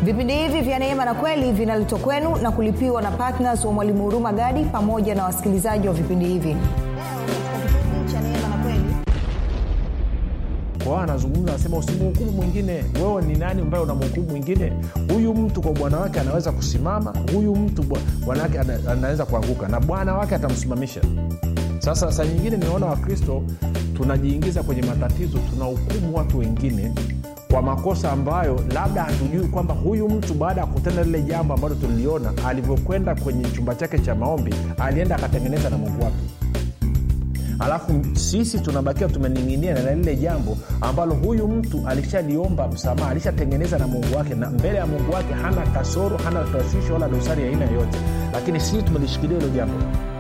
vipindi hivi vya neema na kweli vinaletwa kwenu na kulipiwa na ptns wa mwalimu huruma gadi pamoja na wasikilizaji wa vipindi hivi kwao anazungumza anasema usimhukumu mwingine wewe ni nani ambaye unamhukumu mwingine huyu mtu kwa bwana wake anaweza kusimama huyu mtu bwana wake ana, anaweza kuanguka na bwana wake atamsimamisha sasa saa nyingine nimeona wakristo tunajiingiza kwenye matatizo tunahukumu watu wengine kwa makosa ambayo labda hatujui kwamba huyu mtu baada ya kutenda lile jambo ambalo tuliliona alivyokwenda kwenye chumba chake cha maombi alienda akatengeneza na mungu wake alafu sisi tunabakia tumening'inia na lile jambo ambalo huyu mtu alishaliomba msamaha alishatengeneza na mungu wake na mbele ya mungu wake hana kasoro hana taswisho wala dosari ya aina yoyote lakini sisi tumelishikilia hilo jambo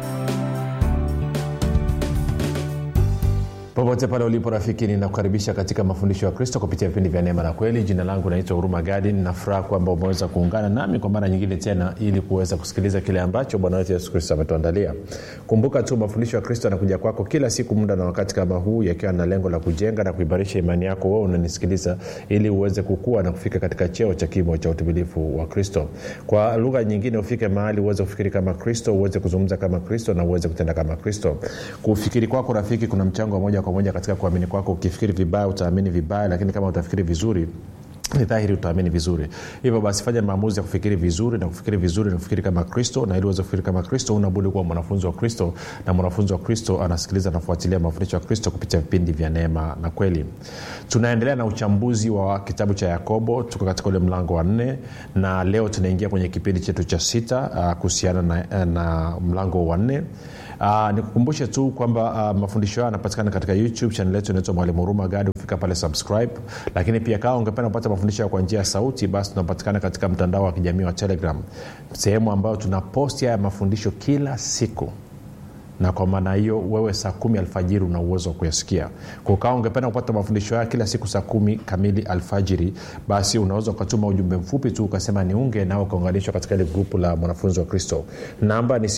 popote pale ulipo rafiki ninakukaribisha katika mafundisho ya kristo kupitia vipindi vya neema na kweli jina langu naitwa huruma gadi ninafuraha kwamba umeweza kuungana nami kwa mara nyingine tena ili kuweza kusikiliza kile ambacho bwana wetu yesu kristo ametuandalia kumbuka tu mafundisho ya kristo yanakuja kwako kila siku muda na wakati kama huu yakiwa na lengo la kujenga na kuimarisha imani yako wewe unanisikiliza ili uweze kukua na kufika katika cheo cha kimo cha utimilifu wa kristo kwa lugha nyingine ufike mahali uweze kufikiri kama kristo uweze kuzungumza kama kristo na uweze kutenda kama kristo kufikiri kwako rafiki kuna mchango wa moja kwa moja katika kuamini kwako ukifikiri vibaya utaamini vibaya lakini kama utafikiri vizuri ni dhahiri utaamini vizuri hivyo basi fanya maamuzi ya kufikiri vizuri na kufikiri vizuri na kufikiri kama kristo na ili uweze kufikiri kama kristo unabudi kuwa mwanafunzi wa kristo na mwanafunzi wa kristo anasikiliza nafuatilia mafundisho ya kristo kupitia vipindi vya neema na kweli tunaendelea na uchambuzi wa kitabu cha yakobo tuko katika ule mlango wa nne na leo tunaingia kwenye kipindi chetu cha sita uh, kuhusiana na, na mlango wa nne Uh, nikukumbushe tu kwamba uh, mafundisho hayo yanapatikana katika youtube chanel yetu inaitwa mwalimu huruma gadi ufika pale subscribe lakini pia kawa ungependa kupata mafundisho kwa njia ya sauti basi tunapatikana katika mtandao wa kijamii wa telegram sehemu ambayo tunaposti haya mafundisho kila siku na kwa maana hiyo wewe saa kumi alfajiri una uwezo wa kuyasikia kukaa ungependa kupata mafundisho haya kila siku saa kumi kamili alfajiri basi unaweza ukatuma ujumbe mfupi tu ukasema niunge nao ukaunganishwa katika ile grupu la mwanafunzi wa kristo namba ni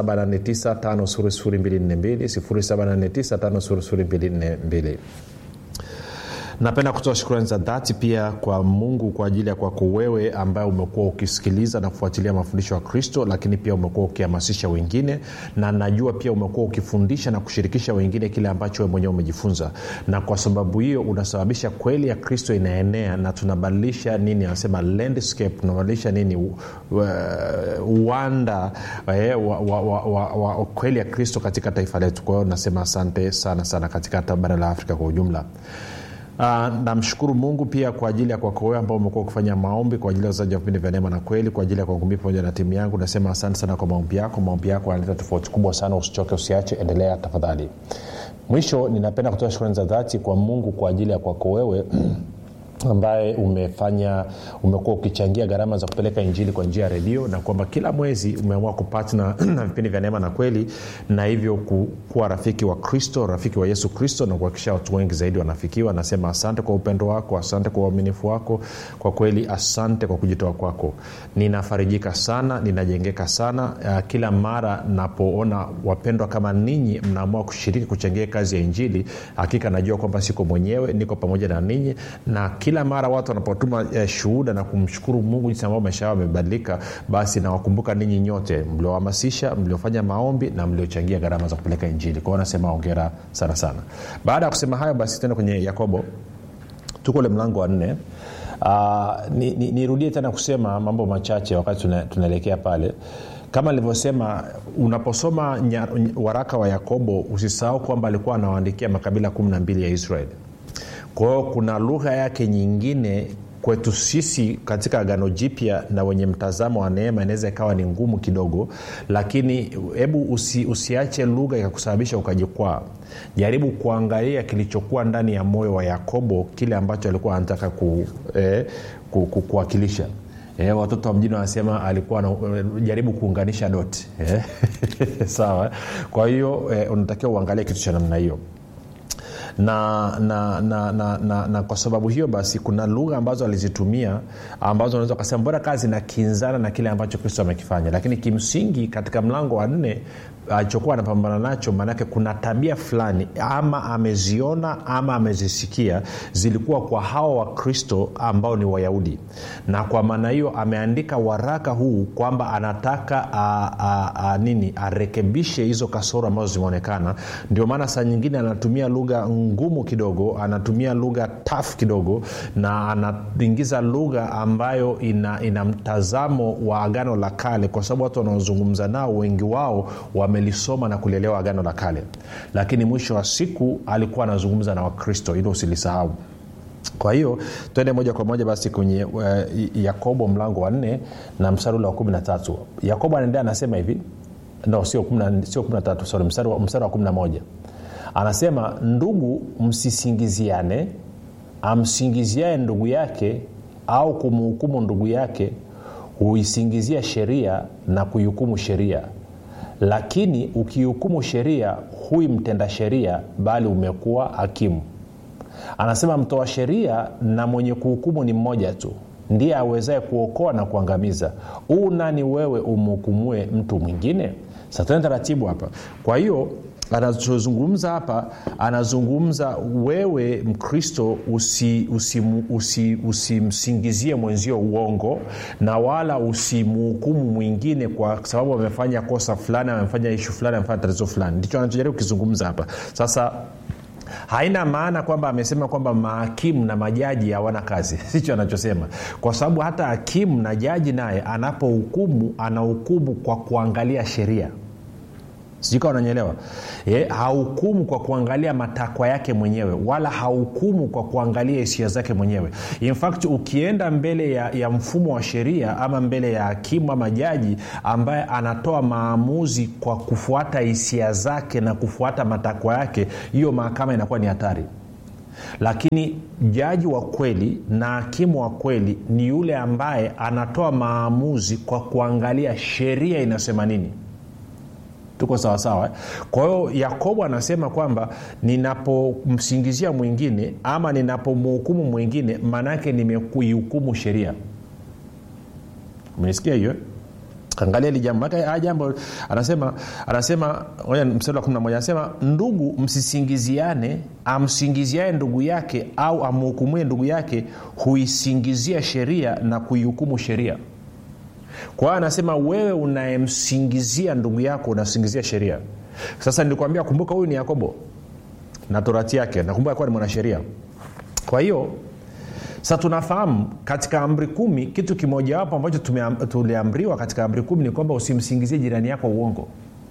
7895242 napenda kutoa shukrani za dhati pia kwa mungu kwa ajili ya kwako wewe ambaye umekuwa ukisikiliza na kufuatilia mafundisho ya kristo lakini pia umekuwa ukihamasisha wengine na najua pia umekuwa ukifundisha na kushirikisha wengine kile ambacho we mwenyewe umejifunza na kwa sababu hiyo unasababisha kweli ya kristo inaenea na tunabadilisha nini anasema landscape tunabadilisha nini u, u, uwanda eh, wa, wa, wa, wa, wa kweli ya kristo katika taifa letu kwa hiyo nasema asante sana sana katika hata bara la afrika kwa ujumla Uh, namshukuru mungu pia kwa ajili ya kwako wewe ambao umekuwa ukifanya maombi kwa ajili ya wazaji wa vipindi vya neema na kweli kwa ajili ya kwangu mii pamoja na timu yangu nasema asante sana kwa maombi yako maombi yako yanaleta tofauti kubwa sana usichoke usiache endelea tafadhali mwisho ninapenda kutoa shukrani za dhati kwa mungu kwa ajili ya kwako wewe ambaye umefanya umekuwa ukichangia gharama za kupeleka injili kwa njia ya redio na kwamba kila mwezi umeamua kupatna na vipindi vya neema na kweli na hivyo kuwa rafiki wa kristo rafiki wa yesu kristo na kuhakikisha watu wengi zaidi wanafikiwa nasema asante kwa upendo wako asante kwa uaminifu wako kwa kweli asante kwa kujitoa kwako ninafarijika sana ninajengeka sana uh, kila mara napoona wapendwa kama ninyi mnaamua kushiriki kuchangia kazi ya injili hakika najua kwamba siko mwenyewe niko pamoja na ninyi na kila mara watu wanapotuma eh, shuhuda na kumshukuru mungu jinsi ambao maisha yao yamebadilika basi nawakumbuka ninyi nyote mliohamasisha mliofanya maombi na mliochangia gharama za kupeleka injili kwao nasema ongera sana sana baada ya kusema hayo basi tena kwenye yakobo tuko ule mlango wa nne uh, nirudie ni, ni tena kusema mambo machache wakati tunaelekea tuna pale kama nilivyosema unaposoma nya, waraka wa yakobo usisahau kwamba alikuwa anawaandikia makabila kumi na mbili ya israeli kwa hiyo kuna lugha yake nyingine kwetu sisi katika agano jipya na wenye mtazamo wa neema inaweza ikawa ni ngumu kidogo lakini hebu usi, usiache lugha ikakusababisha ukajikwaa jaribu kuangalia kilichokuwa ndani ya moyo wa yakobo kile ambacho alikuwa anataka ku, eh, ku, ku, kuwakilisha E, watoto wa mjini wanasema alikuwa na, jaribu kuunganisha doti e? sawa kwa hiyo e, unatakiwa uangalie kitu cha namna hiyo na na, na, na, na na kwa sababu hiyo basi kuna lugha ambazo alizitumia ambazo unaweza ukasema mbona kazi nakinzana na kile ambacho kristo amekifanya lakini kimsingi katika mlango wa nne alichokuwa anapambana nacho maanake kuna tabia fulani ama ameziona ama amezisikia zilikuwa kwa hawa wakristo ambao ni wayahudi na kwa maana hiyo ameandika waraka huu kwamba anataka a, a, a, nini arekebishe hizo kasoro ambazo zimeonekana ndio maana saa nyingine anatumia lugha ngumu kidogo anatumia lugha taf kidogo na anaingiza lugha ambayo ina, ina mtazamo wa agano la kale kwa sababu watu wanaozungumza nao wengi wao wamelisoma na kulielewa agano la kale lakini mwisho wa siku alikuwa anazungumza na wakristo hilo usilisahau kwa hiyo twende moja kwa moja basi kwenye uh, yakobo mlango wa nne na mstari ule wa kumi na tatu yakobo anaendea anasema hivi no sio kumi na tatu sorry mstari wa, mstari wa kumi na moja anasema ndugu msisingiziane amsingiziae ndugu yake au kumhukumu ndugu yake huisingizia sheria na kuihukumu sheria lakini ukihukumu sheria hui mtenda sheria bali umekuwa hakimu anasema mtoa sheria na mwenye kuhukumu ni mmoja tu ndiye awezaye kuokoa na kuangamiza huu nani wewe umhukumue mtu mwingine satene taratibu hapa kwa hiyo anachozungumza hapa anazungumza wewe mkristo usimsingizie usi, usi, usi mwenzio uongo na wala usimhukumu mwingine kwa sababu amefanya kosa fulani amefanya ishu fulani amefanya tatizo fulani ndicho anachojaribu kukizungumza hapa sasa haina maana kwamba amesema kwamba mahakimu na majaji hawana kazi sicho anachosema kwa sababu hata hakimu na jaji naye anapohukumu anahukumu kwa kuangalia sheria sijui kawa unanyelewa e, hahukumu kwa kuangalia matakwa yake mwenyewe wala hahukumu kwa kuangalia hisia zake mwenyewe in fact ukienda mbele ya, ya mfumo wa sheria ama mbele ya hakimu ama jaji ambaye anatoa maamuzi kwa kufuata hisia zake na kufuata matakwa yake hiyo mahakama inakuwa ni hatari lakini jaji wa kweli na hakimu wa kweli ni yule ambaye anatoa maamuzi kwa kuangalia sheria inasema nini tuko sawasawa eh? kwa hiyo yakobo anasema kwamba ninapomsingizia mwingine ama ninapomhukumu mwingine maanaake nimekuihukumu sheria umenisikia hiyo angalia hili jambo haya jambo anasema anasema mstari wa 11 anasema ndugu msisingiziane amsingiziae ndugu yake au amhukumue ndugu yake huisingizia sheria na kuihukumu sheria kwa hiyo anasema wewe unayemsingizia ndugu yako unasingizia sheria sasa nilikwambia kumbuka huyu ni yakobo na torati yake nakumbuka kuwa ni mwanasheria kwa hiyo sa tunafahamu katika amri kumi kitu kimojawapo ambacho tuliamriwa katika amri kumi ni kwamba usimsingizie jirani yako uongo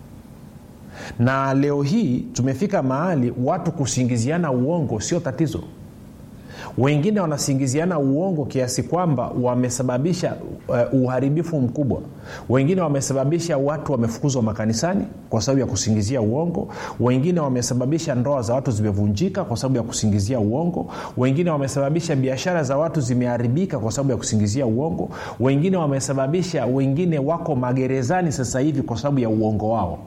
na leo hii tumefika mahali watu kusingiziana uongo sio tatizo wengine wanasingiziana uongo kiasi kwamba wamesababisha uh, uharibifu mkubwa wengine wamesababisha watu wamefukuzwa makanisani kwa sababu ya kusingizia uongo wengine wamesababisha ndoa za watu zimevunjika kwa sababu ya kusingizia uongo wengine wamesababisha biashara za watu zimeharibika kwa sababu ya kusingizia uongo wengine wamesababisha wengine wako magerezani sasa hivi kwa sababu ya uongo wao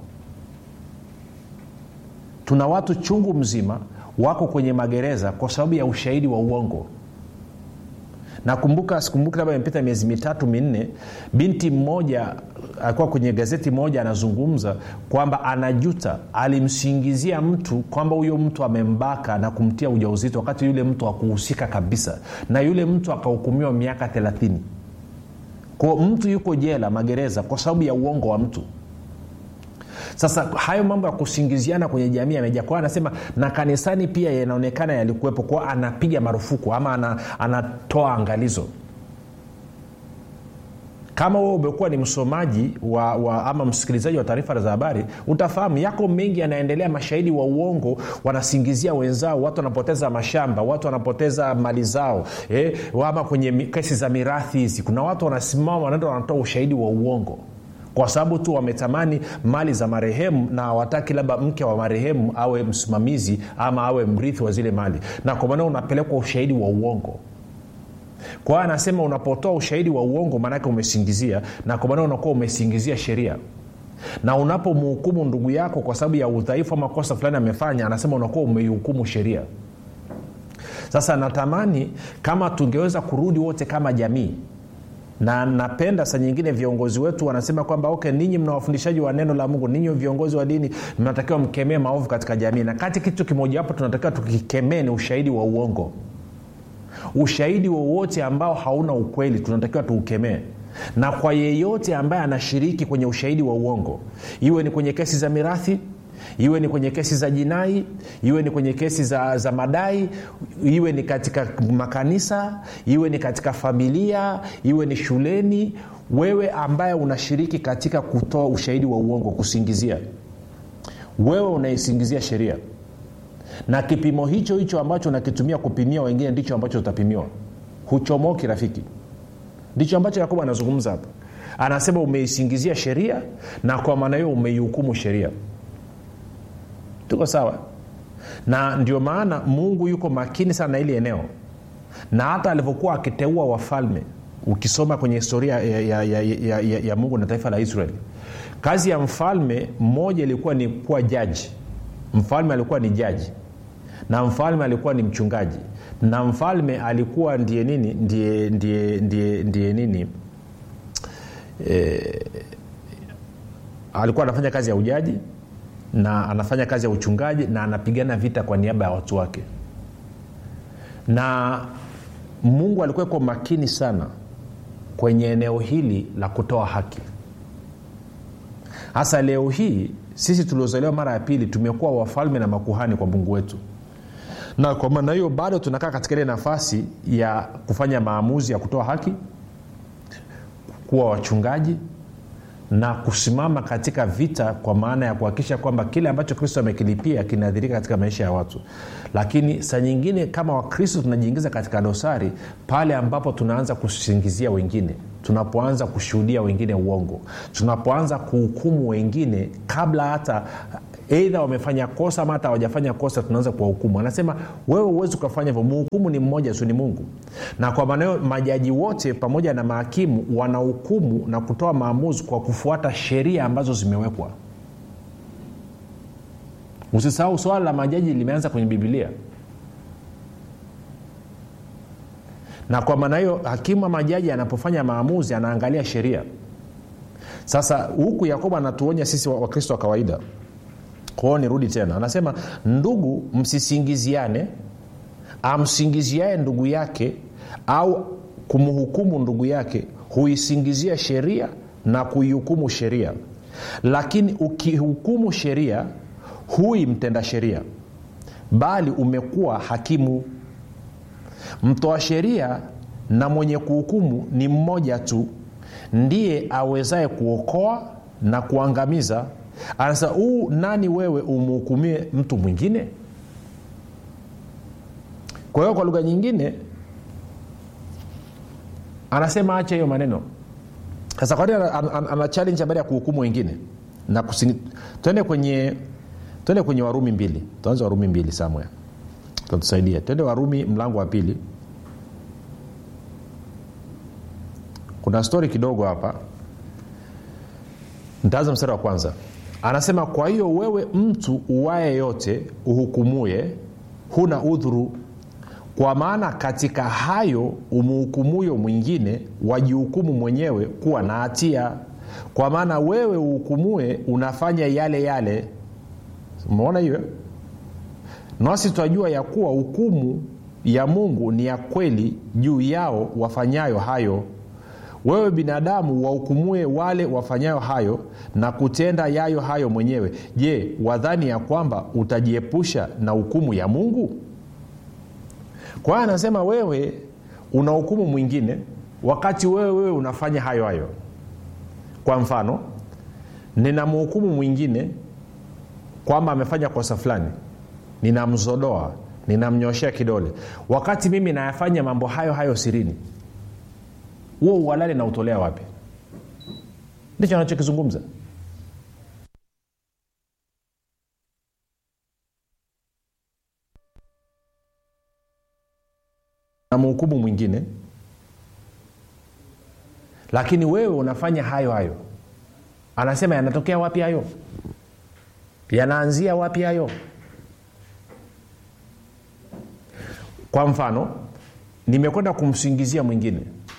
tuna watu chungu mzima wako kwenye magereza kwa sababu ya ushahidi wa uongo nakumbuka sikumbuki labda imepita miezi mitatu minne binti mmoja alikuwa kwenye gazeti moja anazungumza kwamba anajuta alimsingizia mtu kwamba huyo mtu amembaka na kumtia ujauzito wakati yule mtu akuhusika kabisa na yule mtu akahukumiwa miaka thelathini kwao mtu yuko jela magereza kwa sababu ya uongo wa mtu sasa hayo mambo ya kusingiziana kwenye jamii yamejaa kwao anasema na kanisani pia yanaonekana yalikuwepo kwao anapiga marufuku ama ana, anatoa angalizo kama wewe umekuwa ni msomaji wa, wa ama msikilizaji wa taarifa za habari utafahamu yako mengi yanaendelea mashahidi wa uongo wanasingizia wenzao watu wanapoteza mashamba watu wanapoteza mali zao eh, ama kwenye kesi za mirathi hizi kuna watu wanasimama wanaenda wanatoa ushahidi wa uongo kwa sababu tu wametamani mali za marehemu na hawataki labda mke wa marehemu awe msimamizi ama awe mrithi wa zile mali na kwa maana unapelekwa ushahidi wa uongo kwa hiyo anasema unapotoa ushahidi wa uongo maanake umesingizia na kwa maana unakuwa umesingizia sheria na unapomhukumu ndugu yako kwa sababu ya udhaifu ama kosa fulani amefanya anasema unakuwa umeihukumu sheria sasa natamani kama tungeweza kurudi wote kama jamii na napenda saa nyingine viongozi wetu wanasema kwamba okay ninyi mna wafundishaji wa neno la mungu ninyi viongozi wa dini mnatakiwa mkemee maovu katika jamii na kati kitu kimojawapo tunatakiwa tukikemee ni ushahidi wa uongo ushahidi wowote ambao hauna ukweli tunatakiwa tuukemee na kwa yeyote ambaye anashiriki kwenye ushahidi wa uongo iwe ni kwenye kesi za mirathi iwe ni kwenye kesi za jinai iwe ni kwenye kesi za, za madai iwe ni katika makanisa iwe ni katika familia iwe ni shuleni wewe ambaye unashiriki katika kutoa ushahidi wa uongo kusingizia wewe unaisingizia sheria na kipimo hicho hicho ambacho unakitumia kupimia wengine ndicho ambacho utapimiwa huchomoki rafiki ndicho ambacho yakobo anazungumza hapa anasema umeisingizia sheria na kwa maana hiyo umeihukumu sheria tuko sawa na ndio maana mungu yuko makini sana na ili eneo na hata alivyokuwa akiteua wafalme ukisoma kwenye historia ya, ya, ya, ya, ya, ya mungu na taifa la israeli kazi ya mfalme mmoja ilikuwa ni kuwa jaji mfalme alikuwa ni jaji na mfalme alikuwa ni mchungaji na mfalme alikuwa ndiye nini ndiye ndiye ndiye, ndiye nini e, alikuwa anafanya kazi ya ujaji na anafanya kazi ya uchungaji na anapigana vita kwa niaba ya watu wake na mungu alikuwa iko makini sana kwenye eneo hili la kutoa haki hasa leo hii sisi tuliozaliwa mara ya pili tumekuwa wafalme na makuhani kwa mungu wetu na kwa maana hiyo bado tunakaa katika ile nafasi ya kufanya maamuzi ya kutoa haki kuwa wachungaji na kusimama katika vita kwa maana ya kuhakikisha kwamba kile ambacho kristo amekilipia kinaadhirika katika maisha ya watu lakini saa nyingine kama wakristo tunajiingiza katika dosari pale ambapo tunaanza kusingizia wengine tunapoanza kushuhudia wengine uongo tunapoanza kuhukumu wengine kabla hata eidha wamefanya kosa ama hata hawajafanya kosa tunaanza kuwahukumu anasema wewe huwezi ukafanya hivyo mhukumu ni mmoja tu ni mungu na kwa maana hiyo majaji wote pamoja na mahakimu wanahukumu na kutoa maamuzi kwa kufuata sheria ambazo zimewekwa usisahau swala la majaji limeanza kwenye bibilia na kwa maana hiyo hakimu wa majaji anapofanya maamuzi anaangalia sheria sasa huku yakobo anatuonya sisi wakristo wa, wa kawaida kwao nirudi tena anasema ndugu msisingiziane amsingiziae ndugu yake au kumhukumu ndugu yake huisingizia sheria na kuihukumu sheria lakini ukihukumu sheria hui mtenda sheria bali umekuwa hakimu mtoa sheria na mwenye kuhukumu ni mmoja tu ndiye awezaye kuokoa na kuangamiza anasema huu nani wewe umhukumie mtu mwingine kwa hiyo kwa lugha nyingine anasema acha hiyo maneno sasa kwani ana, ana, ana challenge habari ya kuhukumu wengine na kusini twende kwenye twende kwenye warumi mbili tuanze warumi mbili samwe tatusaidia twende warumi mlango wa pili kuna stori kidogo hapa ntaanza mstari wa kwanza anasema kwa hiyo wewe mtu uwaye yote uhukumuye huna udhuru kwa maana katika hayo umuhukumuyo mwingine wajihukumu mwenyewe kuwa na hatia kwa maana wewe uhukumue unafanya yale yale umeona hiyo nasi twajua ya kuwa hukumu ya mungu ni ya kweli juu yao wafanyayo hayo wewe binadamu wahukumue wale wafanyayo hayo na kutenda yayo hayo mwenyewe je wadhani ya kwamba utajiepusha na hukumu ya mungu kwa hiyo anasema wewe una hukumu mwingine wakati wewe wewe unafanya hayo hayo kwa mfano ninamhukumu mwingine kwamba amefanya kosa fulani ninamzodoa ninamnyoshea kidole wakati mimi nayafanya mambo hayo hayo sirini huo uhalali nautolea wapi ndicho anachokizungumza na mhukumu mwingine lakini wewe unafanya hayo hayo anasema yanatokea wapi hayo yanaanzia wapi hayo kwa mfano nimekwenda kumsingizia mwingine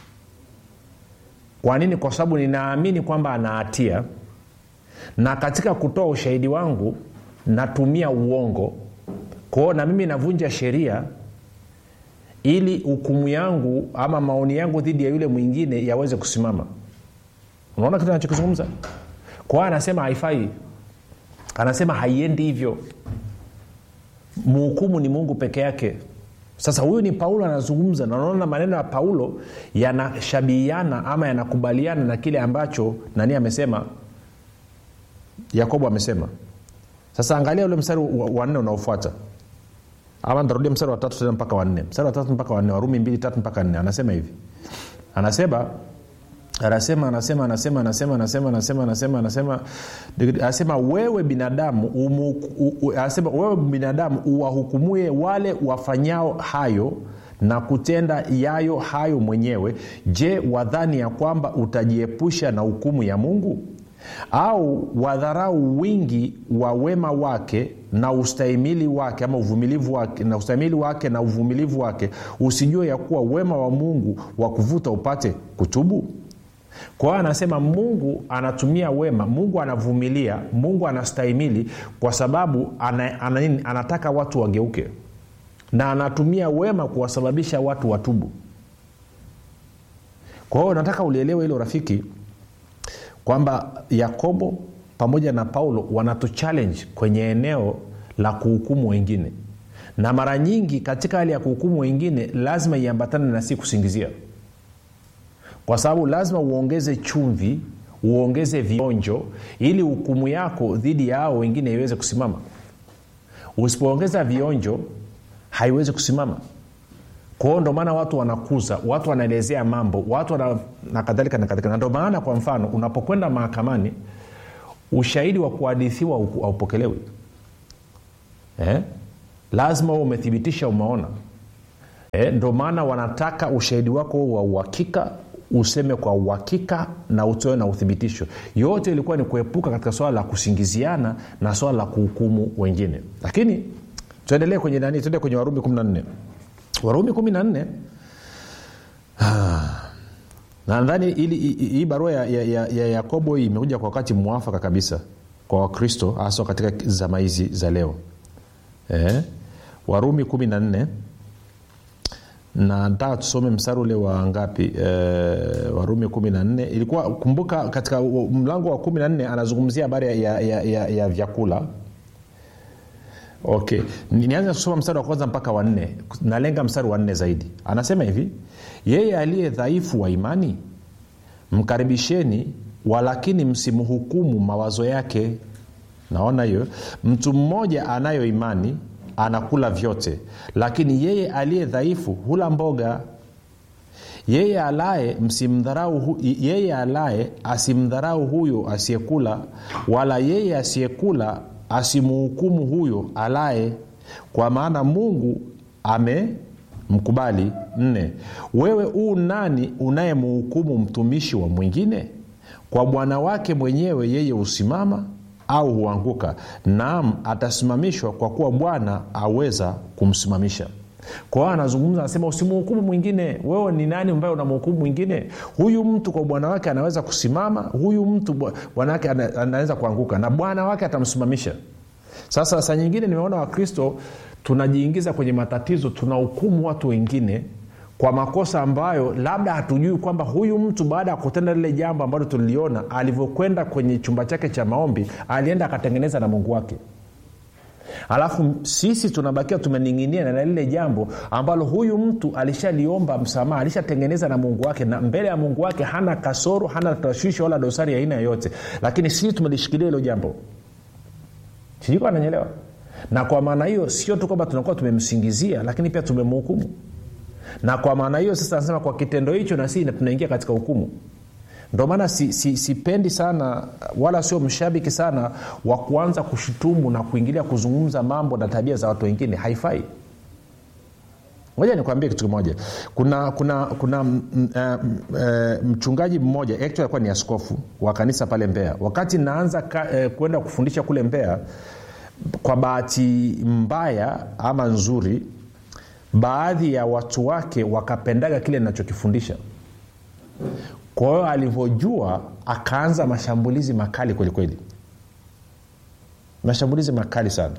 kwa nini kwa sababu ninaamini kwamba ana hatia na katika kutoa ushahidi wangu natumia uongo kwao na mimi navunja sheria ili hukumu yangu ama maoni yangu dhidi ya yule mwingine yaweze kusimama unaona kitu anachokizungumza kwao anasema haifai anasema haiendi hivyo mhukumu ni mungu peke yake sasa huyu ni paulo anazungumza na unaona maneno ya paulo yanashabihiana ama yanakubaliana na kile ambacho nani amesema yakobo amesema sasa angalia ule mstari wa nne unaofuata ama ntarudia mstari wa tatu tena mpaka wanne mstari wa tatu mpaka wanne warumi mbili tatu mpaka nne anasema hivi anasema anasema anasema anasema anasema anasema anasema anasema anasema anasema wewe binadamu umu, u, u, anasema wewe binadamu uwahukumuye wale wafanyao hayo na kutenda yayo hayo mwenyewe je wadhani ya kwamba utajiepusha na hukumu ya mungu au wadharau wingi wa wema wake na ustahimili wake ama uvumilivu wake na ustahimili wake na uvumilivu wake usijue ya kuwa wema wa mungu wa kuvuta upate kutubu kwa hiyo anasema mungu anatumia wema mungu anavumilia mungu anastahimili kwa sababu ana, ana, ana, anataka watu wageuke na anatumia wema kuwasababisha watu watubu kwa hiyo nataka ulielewe hilo rafiki kwamba yakobo pamoja na paulo wanatuchallenge kwenye eneo la kuhukumu wengine na mara nyingi katika hali ya kuhukumu wengine lazima iambatane na si kusingizia kwa sababu lazima uongeze chumvi uongeze vionjo ili hukumu yako dhidi ya hao wengine iweze kusimama usipoongeza vionjo haiwezi kusimama kwao ndo maana watu wanakuza watu wanaelezea mambo watu wana, na kadhalika na kadhalika na ndo maana kwa mfano unapokwenda mahakamani ushahidi wa kuhadithiwa haupokelewi eh? lazima huo umethibitisha umeona eh? ndo maana wanataka ushahidi wako wa uhakika useme kwa uhakika na utoe na uthibitisho yote ilikuwa ni kuepuka katika swala la kusingiziana na swala la kuhukumu wengine lakini tuendelee kwenye nani tuende kwenye warumi 14 warumi 14 nadhani hii barua ya, ya, ya, ya yakobo hii imekuja kwa wakati mwafaka kabisa kwa wakristo haswa katika zama hizi za leo eh? warumi 14 na nataka tusome mstari ule wa ngapi e, warumi 14 ilikuwa kumbuka katika mlango wa 14 anazungumzia habari ya, ya, ya, ya, ya vyakula okay nianze kusoma mstari wa kwanza mpaka wanne nalenga mstari wa nne zaidi anasema hivi yeye aliye dhaifu wa imani mkaribisheni walakini msimhukumu mawazo yake naona hiyo mtu mmoja anayo imani anakula vyote lakini yeye aliye dhaifu hula mboga yeye alaye msimdharau yeye alaye asimdharau huyo asiyekula wala yeye asiyekula asimuhukumu huyo alaye kwa maana mungu amemkubali nne wewe uu nani unayemuhukumu mtumishi wa mwingine kwa bwana wake mwenyewe yeye husimama au huanguka naam atasimamishwa kwa kuwa bwana aweza kumsimamisha kwa hiyo anazungumza anasema usimhukumu mwingine wewe ni nani ambaye unamhukumu mwingine huyu mtu kwa bwana wake anaweza kusimama huyu mtu bwana wake anaweza kuanguka na bwana wake atamsimamisha sasa saa nyingine nimeona wakristo tunajiingiza kwenye matatizo tunahukumu watu wengine kwa makosa ambayo labda hatujui kwamba huyu mtu baada ya kutenda lile jambo ambalo tuliliona alivyokwenda kwenye chumba chake cha maombi alienda akatengeneza na mungu wake alafu sisi tunabakia tumening'inia na lile jambo ambalo huyu mtu alishaliomba msamaha alishatengeneza na mungu wake na mbele ya mungu wake hana kasoro hana tashwishi wala dosari ya aina yoyote lakini sisi tumelishikilia hilo jambo sijui ananyelewa na kwa maana hiyo sio tu kwamba tunakuwa tumemsingizia lakini pia tumemhukumu na kwa maana hiyo sasa anasema kwa kitendo hicho na sisi tunaingia katika hukumu ndio maana sipendi si, si sana wala sio mshabiki sana wa kuanza kushutumu na kuingilia kuzungumza mambo na tabia za watu wengine haifai moja nikwambie kitu kimoja kuna kuna kuna m, m, uh, mchungaji mmoja actually alikuwa ni askofu wa kanisa pale mbea wakati naanza ka, uh, kwenda kufundisha kule mbea kwa bahati mbaya ama nzuri baadhi ya watu wake wakapendaga kile ninachokifundisha kwa hiyo alivyojua akaanza mashambulizi makali kwelikweli mashambulizi makali sana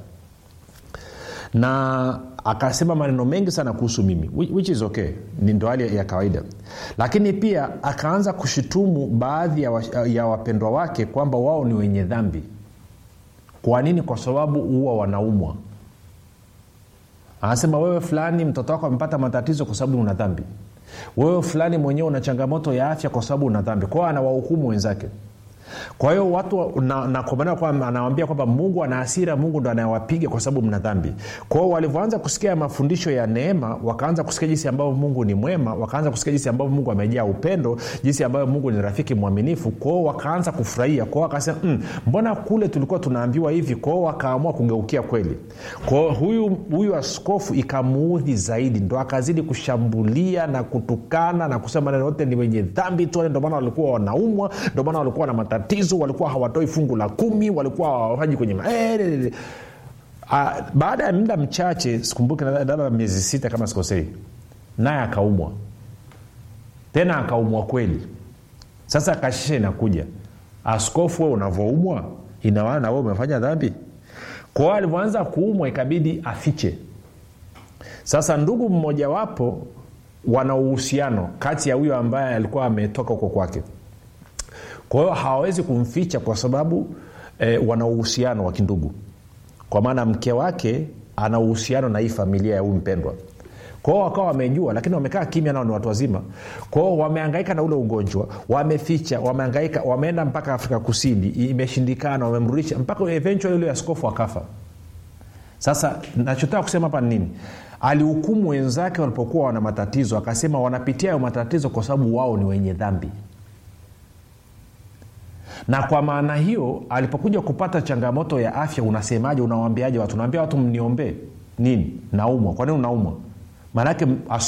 na akasema maneno mengi sana kuhusu mimi which is okay ni ndo hali ya kawaida lakini pia akaanza kushutumu baadhi ya, wa, ya wapendwa wake kwamba wao ni wenye dhambi kwa nini kwa sababu huwa wanaumwa anasema wewe fulani mtoto wako amepata matatizo kwa sababu una dhambi wewe fulani mwenyewe una changamoto ya afya kwa sababu una dhambi kwao anawahukumu wenzake kwa hiyo watu na, na kwa maana kwamba anawambia kwamba mungu ana hasira mungu ndo anayewapiga kwa sababu mna dhambi kwao walivyoanza kusikia mafundisho ya neema wakaanza kusikia jinsi ambavyo mungu ni mwema wakaanza kusikia jinsi ambavyo mungu amejaa upendo jinsi ambavyo mungu ni rafiki mwaminifu kwao wakaanza kufurahia kwao wakasema mm, mbona kule tulikuwa tunaambiwa hivi kwao wakaamua kugeukia kweli kwao huyu, huyu askofu ikamuudhi zaidi ndo akazidi kushambulia na kutukana na kusema neno yote ni wenye dhambi tu ndio maana walikuwa wanaumwa ndio maana walikuwa na matatizo matatizo walikuwa hawatoi fungu la kumi walikuwa hawafanyi kwenye ma... e, a, baada ya muda mchache sikumbuki labda miezi sita kama sikosei naye akaumwa tena akaumwa kweli sasa kashisha inakuja askofu we unavyoumwa inawana na we umefanya dhambi kwao alivyoanza kuumwa ikabidi afiche sasa ndugu mmojawapo wana uhusiano kati ya huyo ambaye alikuwa ametoka huko kwake kwa hiyo hawawezi kumficha kwa sababu eh, wana uhusiano wa kindugu kwa maana mke wake ana uhusiano na hii familia ya huyu mpendwa kwao wakawa wamejua lakini wamekaa kimya nao ni watu wazima kwao wameangaika na ule ugonjwa wameficha wameangaika wameenda mpaka afrika kusini imeshindikana wamemrudisha mpaka eventually ule askofu akafa sasa nachotaka kusema hapa nini alihukumu wenzake walipokuwa wana matatizo akasema wanapitia hayo matatizo kwa sababu wao ni wenye dhambi na kwa maana hiyo alipokuja kupata changamoto ya afya unasemaje unawambiaje watu unaambia watu mniombee nini naumwa kwa nini unaumwa maanake